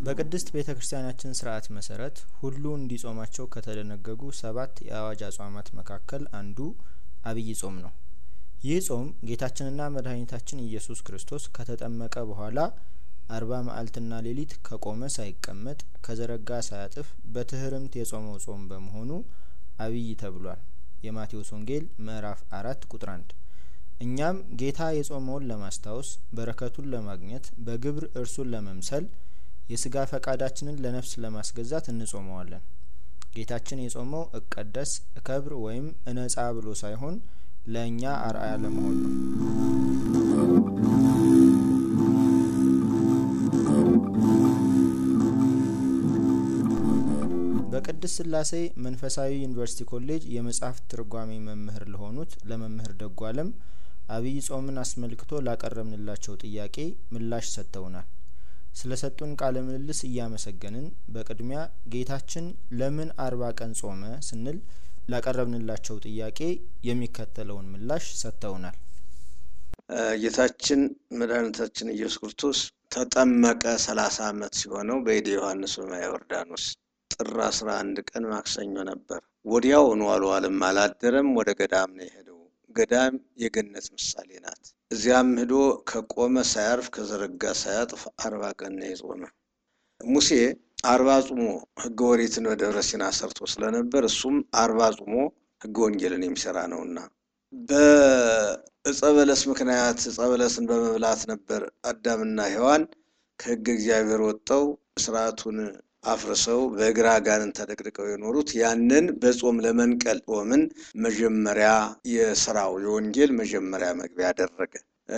በቅድስት ቤተ ክርስቲያናችን ስርአት መሰረት ሁሉ እንዲጾማቸው ከተደነገጉ ሰባት የአዋጅ አጽዋማት መካከል አንዱ አብይ ጾም ነው። ይህ ጾም ጌታችንና መድኃኒታችን ኢየሱስ ክርስቶስ ከተጠመቀ በኋላ አርባ መዓልትና ሌሊት ከቆመ ሳይቀመጥ ከዘረጋ ሳያጥፍ በትህርምት የጾመው ጾም በመሆኑ አብይ ተብሏል። የማቴዎስ ወንጌል ምዕራፍ አራት ቁጥር አንድ እኛም ጌታ የጾመውን ለማስታወስ በረከቱን ለማግኘት በግብር እርሱን ለመምሰል የስጋ ፈቃዳችንን ለነፍስ ለማስገዛት እንጾመዋለን። ጌታችን የጾመው እቀደስ እከብር ወይም እነጻ ብሎ ሳይሆን ለእኛ አርአያ ለመሆን ነው። በቅድስት ስላሴ መንፈሳዊ ዩኒቨርሲቲ ኮሌጅ የመጽሐፍት ትርጓሜ መምህር ለሆኑት ለመምህር ደጉ አለም አብይ ጾምን አስመልክቶ ላቀረብንላቸው ጥያቄ ምላሽ ሰጥተውናል። ስለ ሰጡን ቃለ ምልልስ እያመሰገንን በቅድሚያ ጌታችን ለምን አርባ ቀን ጾመ ስንል ላቀረብንላቸው ጥያቄ የሚከተለውን ምላሽ ሰጥተውናል። ጌታችን መድኃኒታችን ኢየሱስ ክርስቶስ ተጠመቀ ሰላሳ ዓመት ሲሆነው በእደ ዮሐንስ በማየ ዮርዳኖስ ጥር አስራ አንድ ቀን ማክሰኞ ነበር። ወዲያውኑ አልዋለም አላደረም፣ ወደ ገዳም ነው የሄደው። ገዳም የገነት ምሳሌ ናት። እዚያም ሂዶ ከቆመ ሳያርፍ ከዘረጋ ሳያጥፍ አርባ ቀን ነው የጾመ። ሙሴ አርባ ጾሞ ሕገ ኦሪትን በደብረ ሲና ሰርቶ ስለነበር እሱም አርባ ጾሞ ሕገ ወንጌልን የሚሰራ ነውና በእጸ በለስ ምክንያት እጸ በለስን በመብላት ነበር አዳምና ሔዋን ከሕገ እግዚአብሔር ወጥተው ስርዓቱን አፍርሰው በእግረ አጋንንት ተደቅድቀው የኖሩት ያንን በጾም ለመንቀል ጾምን መጀመሪያ የስራው የወንጌል መጀመሪያ መግቢያ አደረገ።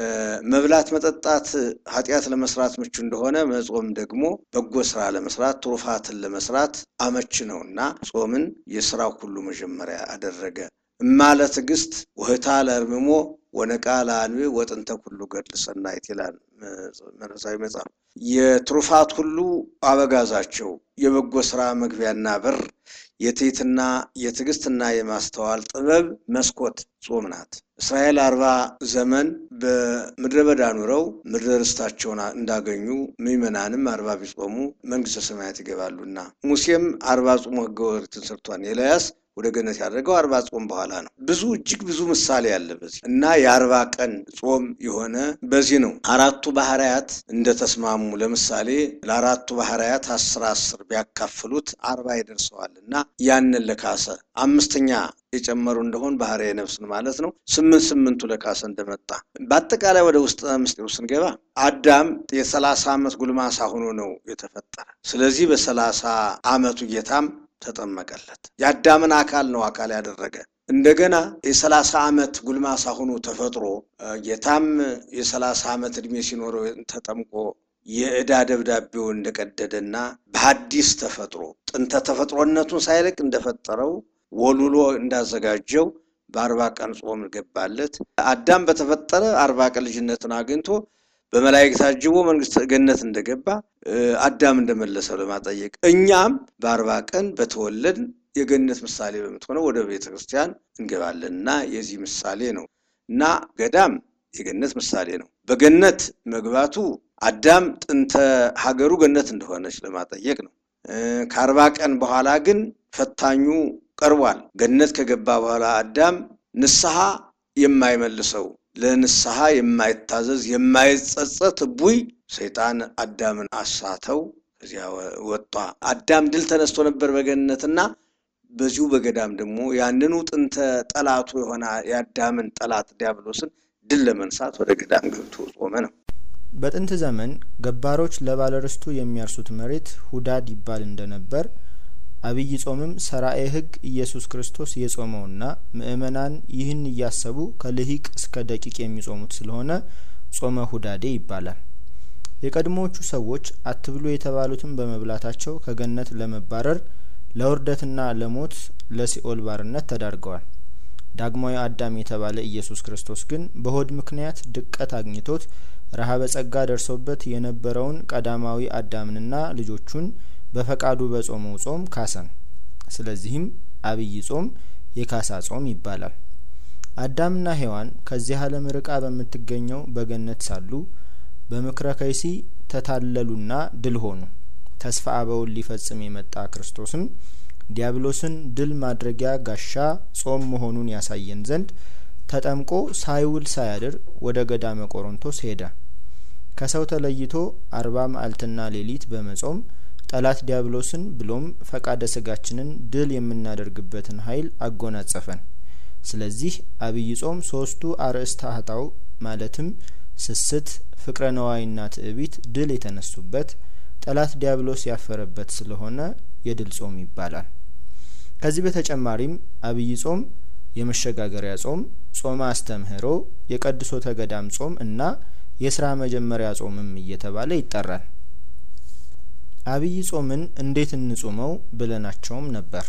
መብላት መጠጣት ኃጢአት ለመስራት ምቹ እንደሆነ መጾም ደግሞ በጎ ስራ ለመስራት ትሩፋትን ለመስራት አመች ነውና ጾምን የስራው ሁሉ መጀመሪያ አደረገ። እማለ ትዕግስት ውህታ ለእርምሞ ወነቃ ለአንቤ ወጥንተ ኩሉ ገድል ሰናይት ይላል መንፈሳዊ መጽሐፍ። የትሩፋት ሁሉ አበጋዛቸው የበጎ ስራ መግቢያና በር የትሕትና የትዕግስትና የማስተዋል ጥበብ መስኮት ጾም ናት። እስራኤል አርባ ዘመን በምድረ በዳ ኑረው ምድረ ርስታቸውን እንዳገኙ ምዕመናንም አርባ ቢጾሙ መንግስተ ሰማያት ይገባሉና ሙሴም አርባ ጾሞ ሕገ ኦሪትን ሰርቷን ኤልያስ ወደ ገነት ያደረገው አርባ ጾም በኋላ ነው። ብዙ እጅግ ብዙ ምሳሌ አለ በዚህ እና የአርባ ቀን ጾም የሆነ በዚህ ነው። አራቱ ባህርያት እንደተስማሙ ለምሳሌ ለአራቱ ባህርያት አስር አስር ቢያካፍሉት አርባ ይደርሰዋል እና ያንን ለካሰ አምስተኛ የጨመሩ እንደሆን ባህርየ ነፍስን ማለት ነው። ስምንት ስምንቱ ለካሰ እንደመጣ በአጠቃላይ ወደ ውስጥ ምስጢሩ ስንገባ አዳም የሰላሳ ዓመት ጉልማሳ ሆኖ ነው የተፈጠረ። ስለዚህ በሰላሳ ዓመቱ ጌታም ተጠመቀለት። የአዳምን አካል ነው አካል ያደረገ። እንደገና የሰላሳ ዓመት ጉልማሳ ሆኖ ተፈጥሮ ጌታም የሰላሳ ዓመት ዕድሜ ሲኖረው ተጠምቆ የዕዳ ደብዳቤው እንደቀደደና በሐዲስ ተፈጥሮ ጥንተ ተፈጥሮነቱን ሳይለቅ እንደፈጠረው ወልውሎ እንዳዘጋጀው በአርባ ቀን ጾም ገባለት። አዳም በተፈጠረ አርባ ቀን ልጅነትን አግኝቶ በመላእክት ታጅቦ መንግስተ ገነት እንደገባ አዳም እንደመለሰው ለማጠየቅ እኛም በአርባ ቀን በተወለድ የገነት ምሳሌ በምትሆነው ወደ ቤተ ክርስቲያን እንገባለን እና የዚህ ምሳሌ ነው እና ገዳም የገነት ምሳሌ ነው። በገነት መግባቱ አዳም ጥንተ ሀገሩ ገነት እንደሆነች ለማጠየቅ ነው። ከአርባ ቀን በኋላ ግን ፈታኙ ቀርቧል። ገነት ከገባ በኋላ አዳም ንስሐ የማይመልሰው ለንስሐ የማይታዘዝ የማይጸጸት እቡይ ሰይጣን አዳምን አሳተው። ከዚያ ወጣ። አዳም ድል ተነስቶ ነበር በገነትና በዚሁ በገዳም ደግሞ ያንኑ ጥንተ ጠላቱ የሆነ የአዳምን ጠላት ዲያብሎስን ድል ለመንሳት ወደ ገዳም ገብቶ ጾመ ነው። በጥንት ዘመን ገባሮች ለባለርስቱ የሚያርሱት መሬት ሁዳድ ይባል እንደነበር አብይ ጾምም ሰራኤ ሕግ ኢየሱስ ክርስቶስ የጾመውና ምእመናን ይህን እያሰቡ ከልሂቅ እስከ ደቂቅ የሚጾሙት ስለሆነ ጾመ ሁዳዴ ይባላል። የቀድሞዎቹ ሰዎች አትብሉ የተባሉትን በመብላታቸው ከገነት ለመባረር ለውርደትና ለሞት ለሲኦል ባርነት ተዳርገዋል። ዳግማዊ አዳም የተባለ ኢየሱስ ክርስቶስ ግን በሆድ ምክንያት ድቀት አግኝቶት ረሃበ ጸጋ ደርሶበት የነበረውን ቀዳማዊ አዳምንና ልጆቹን በፈቃዱ በጾመው ጾም ካሰን። ስለዚህም አብይ ጾም የካሳ ጾም ይባላል። አዳምና ሔዋን ከዚህ ዓለም ርቃ በምትገኘው በገነት ሳሉ በምክረ ከይሲ ተታለሉና ድል ሆኑ። ተስፋ አበውን ሊፈጽም የመጣ ክርስቶስም ዲያብሎስን ድል ማድረጊያ ጋሻ ጾም መሆኑን ያሳየን ዘንድ ተጠምቆ ሳይውል ሳያድር ወደ ገዳመ ቆሮንቶስ ሄደ። ከሰው ተለይቶ አርባ መዓልትና ሌሊት በመጾም ጠላት ዲያብሎስን ብሎም ፈቃደ ስጋችንን ድል የምናደርግበትን ኃይል አጎናጸፈን። ስለዚህ አብይ ጾም ሶስቱ አርእስተ ኃጣው ማለትም ስስት፣ ፍቅረ ነዋይና ትዕቢት ድል የተነሱበት ጠላት ዲያብሎስ ያፈረበት ስለሆነ የድል ጾም ይባላል። ከዚህ በተጨማሪም አብይ ጾም የመሸጋገሪያ ጾም፣ ጾመ አስተምህሮ፣ የቀድሶተ ገዳም ጾም እና የስራ መጀመሪያ ጾምም እየተባለ ይጠራል። አብይ ጾምን እንዴት እንጹመው ብለናቸውም ነበር።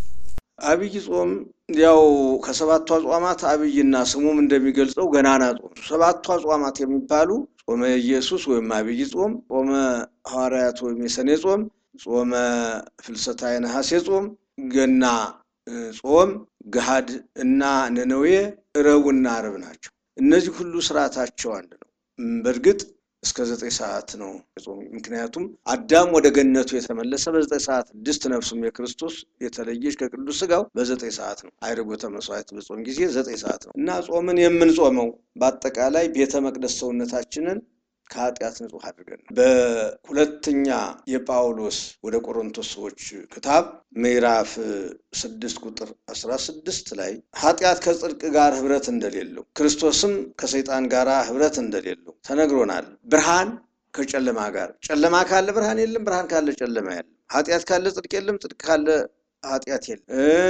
አብይ ጾም ያው ከሰባቱ አጽዋማት አብይና ስሙም እንደሚገልጸው ገናና ጾም። ሰባቱ አጽዋማት የሚባሉ ጾመ ኢየሱስ ወይም አብይ ጾም፣ ጾመ ሐዋርያት ወይም የሰኔ ጾም፣ ጾመ ፍልሰታ የነሐሴ ጾም፣ ገና ጾም፣ ገሃድ እና ነነዌ፣ ረቡዕና ዓርብ ናቸው። እነዚህ ሁሉ ስርዓታቸው አንድ ነው። በእርግጥ እስከ ዘጠኝ ሰዓት ነው ጾም። ምክንያቱም አዳም ወደ ገነቱ የተመለሰ በዘጠኝ ሰዓት ድስት ነፍሱም የክርስቶስ የተለየች ከቅዱስ ስጋው በዘጠኝ ሰዓት ነው። አይርጎተ መስዋዕት በጾም ጊዜ ዘጠኝ ሰዓት ነው እና ጾምን የምንጾመው በአጠቃላይ ቤተ መቅደስ ሰውነታችንን ከኃጢአት ንጹሕ አድርገን ነው። በሁለተኛ የጳውሎስ ወደ ቆሮንቶስ ሰዎች ክታብ ምዕራፍ ስድስት ቁጥር አስራ ስድስት ላይ ኃጢአት ከጽድቅ ጋር ህብረት እንደሌለው ክርስቶስም ከሰይጣን ጋር ህብረት እንደሌለው ተነግሮናል። ብርሃን ከጨለማ ጋር፣ ጨለማ ካለ ብርሃን የለም፣ ብርሃን ካለ ጨለማ የለም። ኃጢአት ካለ ጽድቅ የለም፣ ጽድቅ ካለ ኃጢአት የለም።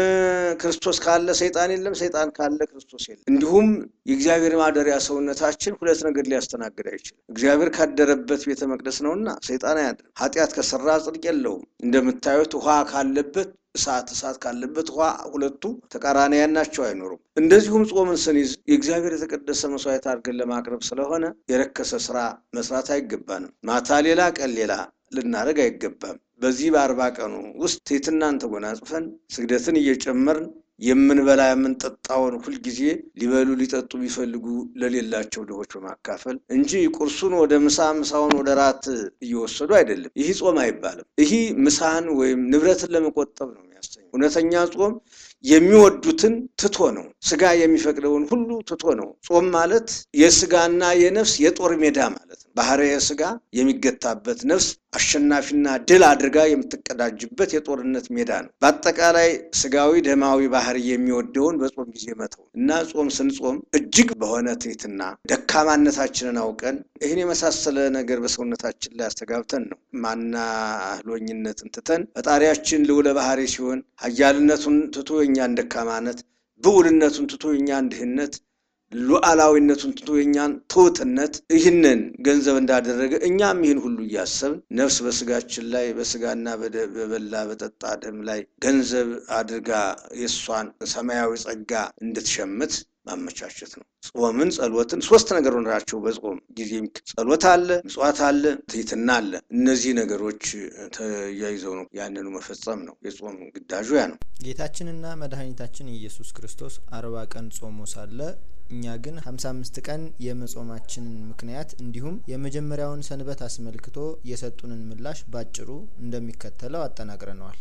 ክርስቶስ ካለ ሰይጣን የለም፣ ሰይጣን ካለ ክርስቶስ የለም። እንዲሁም የእግዚአብሔር ማደሪያ ሰውነታችን ሁለት ነገር ሊያስተናግድ አይችልም። እግዚአብሔር ካደረበት ቤተ መቅደስ ነውና ሰይጣን አያድርም። ኃጢአት ከሰራ ጽድቅ የለውም። እንደምታዩት ውሃ ካለበት እሳት እሳት ካለበት ውሃ ሁለቱ ተቃራኒያን ናቸው፣ አይኖሩም። እንደዚሁም ጾምን ስንይዝ የእግዚአብሔር የተቀደሰ መስዋዕት አድርገን ለማቅረብ ስለሆነ የረከሰ ስራ መስራት አይገባንም። ማታ ሌላ ቀን ሌላ ልናደርግ አይገባም። በዚህ በአርባ ቀኑ ውስጥ ትሕትናን ተጎናጽፈን ስግደትን እየጨመርን የምንበላ የምንጠጣውን ሁልጊዜ ሊበሉ ሊጠጡ ቢፈልጉ ለሌላቸው ድሆች በማካፈል እንጂ ቁርሱን ወደ ምሳ ምሳውን ወደ ራት እየወሰዱ አይደለም። ይህ ጾም አይባልም። ይህ ምሳን ወይም ንብረትን ለመቆጠብ ነው የሚያሰኘው። እውነተኛ ጾም የሚወዱትን ትቶ ነው። ስጋ የሚፈቅደውን ሁሉ ትቶ ነው። ጾም ማለት የስጋና የነፍስ የጦር ሜዳ ማለት ነው። ባህርየ ስጋ የሚገታበት ነፍስ አሸናፊና ድል አድርጋ የምትቀዳጅበት የጦርነት ሜዳ ነው። በአጠቃላይ ስጋዊ ደማዊ ባህሪ የሚወደውን በጾም ጊዜ መተው እና ጾም ስንጾም እጅግ በሆነ ትሕትና ደካማነታችንን አውቀን ይህን የመሳሰለ ነገር በሰውነታችን ላይ አስተጋብተን ነው ማናህሎኝነትን ትተን ፈጣሪያችን ልዑለ ባህሪ ሲሆን ኃያልነቱን ትቶ የእኛን ደካማነት፣ ብዑልነቱን ትቶ የእኛን ድህነት ሉዓላዊነቱን ትቶ የኛን ትሑትነት ይህንን ገንዘብ እንዳደረገ እኛም ይህን ሁሉ እያሰብን ነፍስ በስጋችን ላይ በስጋና በበላ በጠጣ ደም ላይ ገንዘብ አድርጋ የእሷን ሰማያዊ ጸጋ እንድትሸምት ማመቻቸት ነው። ጾምን፣ ጸሎትን ሶስት ነገር ናቸው። በጾም ጊዜ ጸሎት አለ፣ ምጽዋት አለ፣ ትሕትና አለ። እነዚህ ነገሮች ተያይዘው ነው ያንኑ መፈጸም ነው። የጾም ግዳጁ ያ ነው። ጌታችንና መድኃኒታችን ኢየሱስ ክርስቶስ አርባ ቀን ጾሞ ሳለ እኛ ግን ሀምሳ አምስት ቀን የመጾማችንን ምክንያት እንዲሁም የመጀመሪያውን ሰንበት አስመልክቶ የሰጡንን ምላሽ ባጭሩ እንደሚከተለው አጠናቅረነዋል።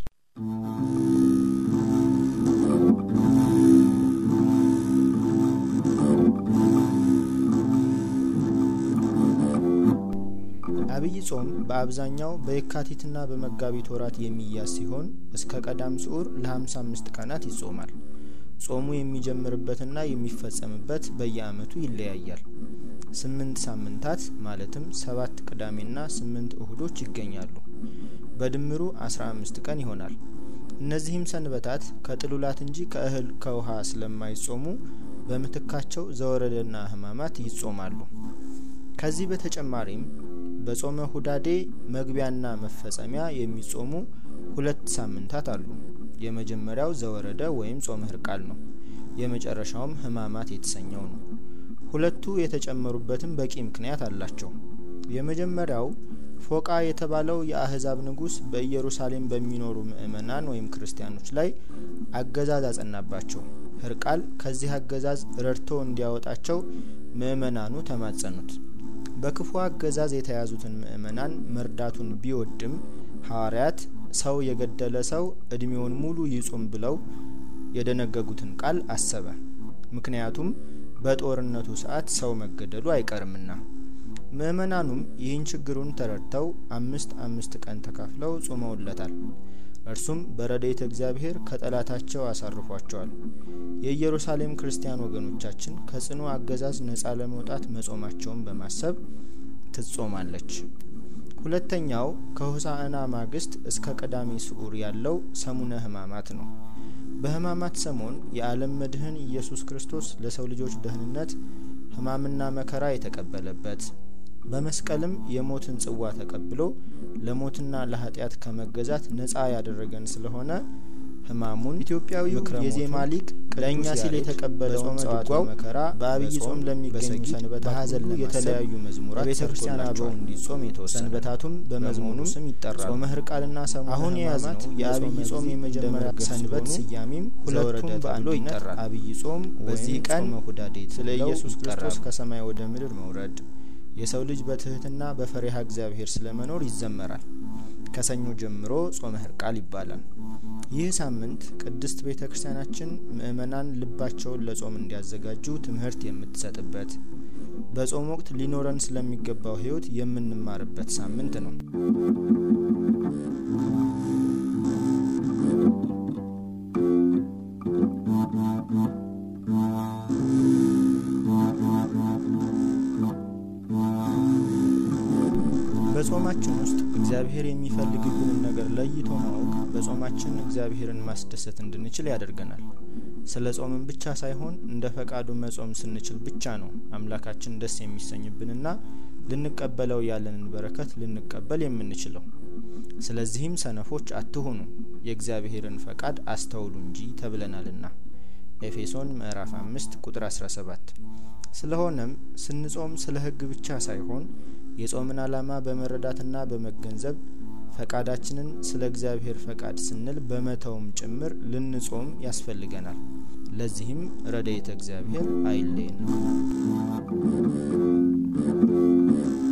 አብይ ጾም በአብዛኛው በየካቲትና በመጋቢት ወራት የሚያዝ ሲሆን እስከ ቀዳም ስዑር ለሀምሳ አምስት ቀናት ይጾማል። ጾሙ የሚጀምርበትና የሚፈጸምበት በየዓመቱ ይለያያል። ስምንት ሳምንታት ማለትም ሰባት ቅዳሜና ስምንት እሁዶች ይገኛሉ። በድምሩ አስራ አምስት ቀን ይሆናል። እነዚህም ሰንበታት ከጥሉላት እንጂ ከእህል ከውሃ ስለማይጾሙ በምትካቸው ዘወረደና ሕማማት ይጾማሉ። ከዚህ በተጨማሪም በጾመ ሁዳዴ መግቢያና መፈጸሚያ የሚጾሙ ሁለት ሳምንታት አሉ። የመጀመሪያው ዘወረደ ወይም ጾመ ሕርቃል ነው። የመጨረሻውም ሕማማት የተሰኘው ነው። ሁለቱ የተጨመሩበትም በቂ ምክንያት አላቸው። የመጀመሪያው ፎቃ የተባለው የአህዛብ ንጉሥ በኢየሩሳሌም በሚኖሩ ምዕመናን ወይም ክርስቲያኖች ላይ አገዛዝ አጸናባቸው። ሕርቃል ከዚህ አገዛዝ ረድቶ እንዲያወጣቸው ምዕመናኑ ተማጸኑት። በክፉ አገዛዝ የተያዙትን ምዕመናን መርዳቱን ቢወድም ሐዋርያት ሰው የገደለ ሰው እድሜውን ሙሉ ይጹም ብለው የደነገጉትን ቃል አሰበ። ምክንያቱም በጦርነቱ ሰዓት ሰው መገደሉ አይቀርምና። ምእመናኑም ይህን ችግሩን ተረድተው አምስት አምስት ቀን ተካፍለው ጾመውለታል። እርሱም በረድኤተ እግዚአብሔር ከጠላታቸው አሳርፏቸዋል። የኢየሩሳሌም ክርስቲያን ወገኖቻችን ከጽኑ አገዛዝ ነጻ ለመውጣት መጾማቸውን በማሰብ ትጾማለች። ሁለተኛው ከሆሳዕና ማግስት እስከ ቀዳሚ ስዑር ያለው ሰሙነ ሕማማት ነው። በሕማማት ሰሞን የዓለም መድህን ኢየሱስ ክርስቶስ ለሰው ልጆች ደህንነት ሕማምና መከራ የተቀበለበት በመስቀልም የሞትን ጽዋ ተቀብሎ ለሞትና ለኃጢአት ከመገዛት ነጻ ያደረገን ስለሆነ ሕማሙን ኢትዮጵያዊው የዜማ ሊቅ ለእኛ ሲል የተቀበለው ጸዋትወ መከራ በአብይ ጾም ለሚገኙ ሰንበታት በሀዘን የተለያዩ መዝሙራት ቤተ ክርስቲያን አበው እንዲጾም የተወሰነ ሰንበታቱም በመዝሙኑም ስም ይጠራል። ጾመ ሕርቃልና ሰሙነ አሁን የያዝነው የአብይ ጾም የመጀመሪያ ሰንበት ስያሜም ሁለቱም በአንዱ ይጠራል። አብይ ጾም በዚህ ቀን ሁዳዴት ስለ ኢየሱስ ክርስቶስ ከሰማይ ወደ ምድር መውረድ የሰው ልጅ በትህትና በፈሪሃ እግዚአብሔር ስለመኖር ይዘመራል። ከሰኞ ጀምሮ ጾመ ሕርቃል ይባላል። ይህ ሳምንት ቅድስት ቤተ ክርስቲያናችን ምእመናን ልባቸውን ለጾም እንዲያዘጋጁ ትምህርት የምትሰጥበት፣ በጾም ወቅት ሊኖረን ስለሚገባው ሕይወት የምንማርበት ሳምንት ነው። በጾማችን ውስጥ እግዚአብሔር የሚፈልግብንን ነገር ለይቶ ማወቅ በጾማችን እግዚአብሔርን ማስደሰት እንድንችል ያደርገናል። ስለ ጾምን ብቻ ሳይሆን እንደ ፈቃዱ መጾም ስንችል ብቻ ነው አምላካችን ደስ የሚሰኝብንና ልንቀበለው ያለንን በረከት ልንቀበል የምንችለው። ስለዚህም ሰነፎች አትሁኑ፣ የእግዚአብሔርን ፈቃድ አስተውሉ እንጂ ተብለናልና ኤፌሶን ምዕራፍ አምስት ቁጥር አስራ ሰባት ስለሆነም ስንጾም ስለ ሕግ ብቻ ሳይሆን የጾምን ዓላማ በመረዳትና በመገንዘብ ፈቃዳችንን ስለ እግዚአብሔር ፈቃድ ስንል በመተውም ጭምር ልንጾም ያስፈልገናል። ለዚህም ረድኤተ እግዚአብሔር አይለየን።